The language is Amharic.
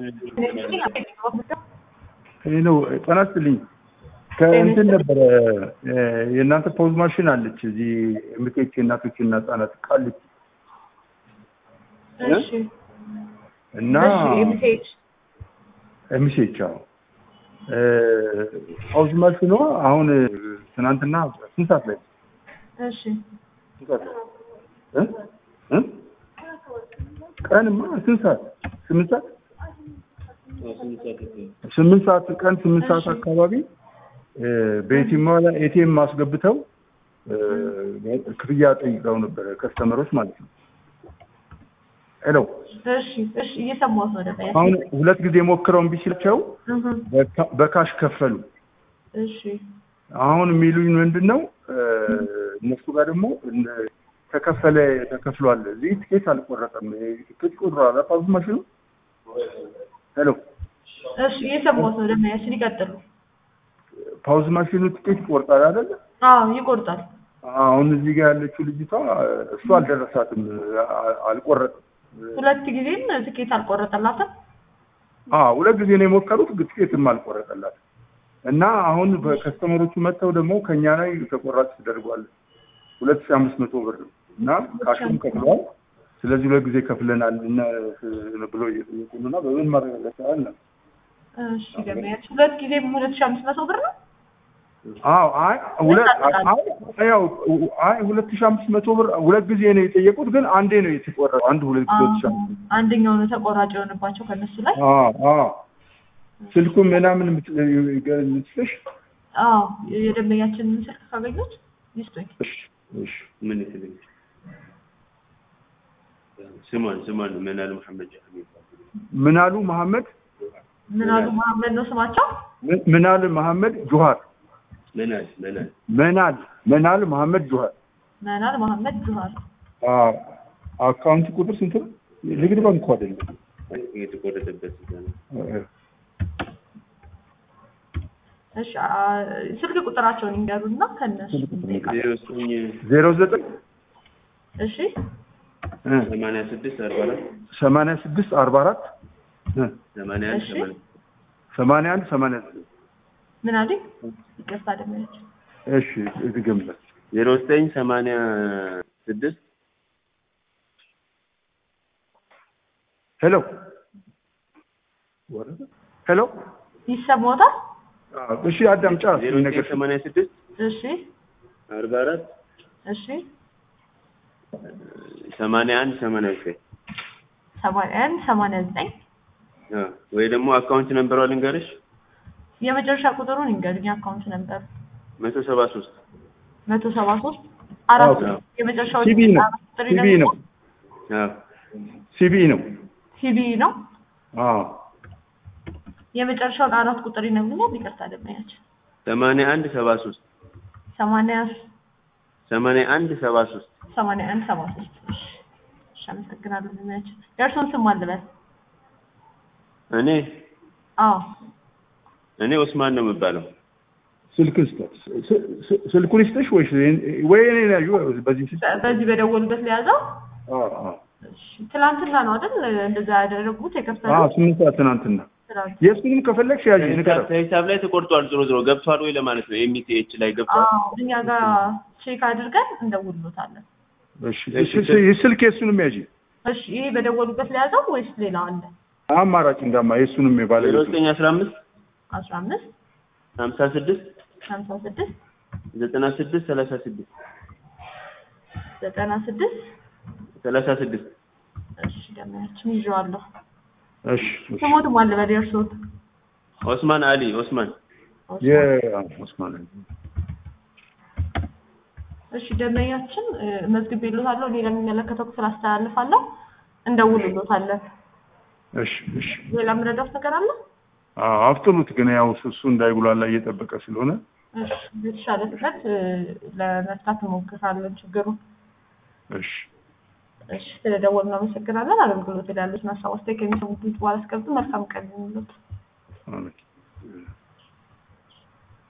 ነው ጤና ይስጥልኝ። ከእንትን ነበረ የእናንተ ፖዝ ማሽን አለች እዚህ ምጤች የእናቶችና ህጻናት ቃልች እሺ እና እሺ ኤምሴች ኤምሴች አዎ ፖዝ ማሽኗ አሁን ትናንትና ስንት ሰዓት ላይ እሺ ስንት ሰዓት ላይ እ እ ቀንማ ስንት ሰዓት ስምንት ሰዓት ስምንት ሰዓት ቀን ስምንት ሰዓት እሺ። አካባቢ በኤቲኤም ላይ ኤቲኤም አስገብተው ክፍያ ጠይቀው ነበረ ከስተመሮች ማለት ነው። ሄሎ እሺ እሺ እየሰማሁት ነው ደግሞ አሁን ሁለት ጊዜ ሞክረው እምቢ ሲላቸው እህ በካ- በካሽ ከፈሉ። እሺ አሁን የሚሉኝ ምንድን ነው እነሱ ጋር ደግሞ እነ- ተከፈለ ተከፍሏል። እዚህ ትኬት አልቆረጠም። ትኬት ቆጥሯል። አፋዙ ማሽኑ ሄሎ እሺ እየሰማሁት ነው ደግሞ ያችን ይቀጥሉ ፓውዝ ማሽኑ ትኬት ይቆርጣል አይደለ? አዎ ይቆርጣል አሁን እዚህ ጋር ያለችው ልጅቷ እሱ አልደረሳትም፣ አ- አልቆረጥም። ሁለት ጊዜም ትኬት አልቆረጠላትም አዎ ሁለት ጊዜ ነው የሞከሩት፣ ግን ትኬትም አልቆረጠላትም። እና አሁን በከስተመሮቹ መጥተው ደግሞ ከኛ ላይ ተቆራጭ ተደርጓል ሁለት ሺህ አምስት መቶ ብር ነው እና ካሽም ከፍለዋል። ስለዚህ ሁለት ጊዜ ከፍለናል እና ብሎ እየጠየቁ ነው እና በምን ማረጋገጫ አለ? እሺ ደግሞ ያችን ሁለት ጊዜም ሁለት ሺህ አምስት መቶ ብር ነው አዎ አይ ሁለት አይ ያው አይ ሁለት ሺህ አምስት መቶ ብር ሁለት ጊዜ ነው የጠየቁት፣ ግን አንዴ ነው የተቆረጠው። አንድ ሁለት ሁለት ሺህ አምስት መቶ አንደኛው ነው ተቆራጭ የሆነባቸው ከነሱ ላይ አዎ አዎ ስልኩን ምናምን የምትልሽ አዎ የደንበኛችንን ስልክ ካገኙት ይስጡኝ እሺ እሺ ምን ይስልኝ ስሟን ስሟን መናል መሐመድ ጃህ የሚባል ምናሉ መሐመድ ምናሉ መሐመድ ነው ስማቸው ምን- ምናል መሐመድ ጁሃር መናል መናል መናል መናል መሐመድ ጁሃር መናል መሐመድ ጁሃር አዎ አካውንት ቁጥር ስንት ነው? ንግድ ባንክ እኮ አይደለም። የተቆረጠበት እዛ ነው። እሺ አ- ስልክ ቁጥራቸውን ይንገሩና ከነሱ እንጠይቃለን። ዜሮ ዘጠኝ ዜሮ ዘጠኝ እሺ ሰማንያ ስድስት አርባ አራት ሰማንያ ስድስት አርባ አራት ሰማንያ አንድ እሺ። ሰማንያ ሰማንያ አንድ ሰማንያ ዘጠኝ ምን አለኝ ይቅርታ ደመያች እሺ ድገምለት ዜሮ ዘጠኝ ሰማንያ ስድስት ሄሎ ወረደ ሄሎ ይሰማዎታል አዎ፣ እሺ አዳምጫ ዜሮ ነገር ዘጠኝ ሰማንያ ስድስት እሺ አርባ አራት እሺ ሰማንያ አንድ ሰማንያ ዘጠኝ ሰማንያ አንድ ሰማንያ ዘጠኝ አ፣ ወይ ደግሞ አካውንት ነንበሯ ልንገርሽ የመጨረሻ ቁጥሩን ይንገሩኝ አካውንት ነበር መቶ ሰባ ሶስት መቶ ሰባ ሶስት አራት አዎ። የመጨረሻው ሲቢ ነው አራት ቁጥር ሲቢ ይነግሩኛል? ነው ሲቢ ነው ሲቢ ነው አዎ የመጨረሻውን አራት ቁጥር ይነግሩኛል ይቅርታ ደመያችን ሰማንያ አንድ ሰባ ሶስት ሰማንያ ሰማንያ አንድ ሰባ ሶስት ሰማንያ አንድ ሰባ ሶስት እሺ እሺ አመሰግናለሁ ደመያችን የእርሶን ስም አልበል እኔ አዎ እኔ ኦስማን ነው የምባለው ስልክ ስጠት ስ- ስ- ስልኩን ይስጥሽ ወይስ ወይ እኔ ነው ያዩ በዚህ ስልክ በ- በዚህ በደወሉበት ለያዘው አዎ አዎ እሺ ትላንትና ነው አይደል እንደዛ ያደረጉት አዎ የከፈሉት ስምንት ሰዓት ትናንትና ትላንት የእሱንም ከፈለግሽ ያዥ ንገረው ከሂሳብ ላይ ተቆርጧል። ዞሮ ዞሮ ገብቷል ወይ ለማለት ነው። ኤምቲኤች ላይ ገብቷል። አዎ እኛ ጋር ቼክ አድርገን እንደውልሎታለን እሺ እሺ፣ ስልክ የእሱንም ያዥ እሺ ይሄ በደወሉበት ለያዘው ወይስ ሌላ አለ አማራጭ እንዳማ የእሱንም ዜሮ የባለቤቱ ዘጠኝ አስራ አምስት አስራ አምስት ሀምሳ ስድስት ሀምሳ ስድስት ዘጠና ስድስት ሰላሳ ስድስት ዘጠና ስድስት ሰላሳ ስድስት እሺ ደመያችን ይዤዋለሁ እሺ እሺ። ስሞትም አለ በል የእርስዎት ኦስማን አሊ ኦስማን የኦስማን እሺ ደመኛችን መዝግቤልዎታለሁ እኔ ለሚመለከተው ክፍል አስተላልፋለሁ እንደውልሎታለን እሺ እሺ ሌላ የምረዳት ነገር አለ አዎ አፍጥኑት ግን ያው እሱ እንዳይጉላላ እየጠበቀ ስለሆነ እሺ የተሻለ ፍጥነት እ፣ ለመፍታት እንሞክራለን ችግሩን እሺ እሺ ስለደወሉ እናመሰግናለን አገልግሎት ላይ ያሉትን ሀሳብ አስተያየት ከሚሰሙት በኋላ አስቀምጡ መልካም ቀን ይሁንልዎት አሜን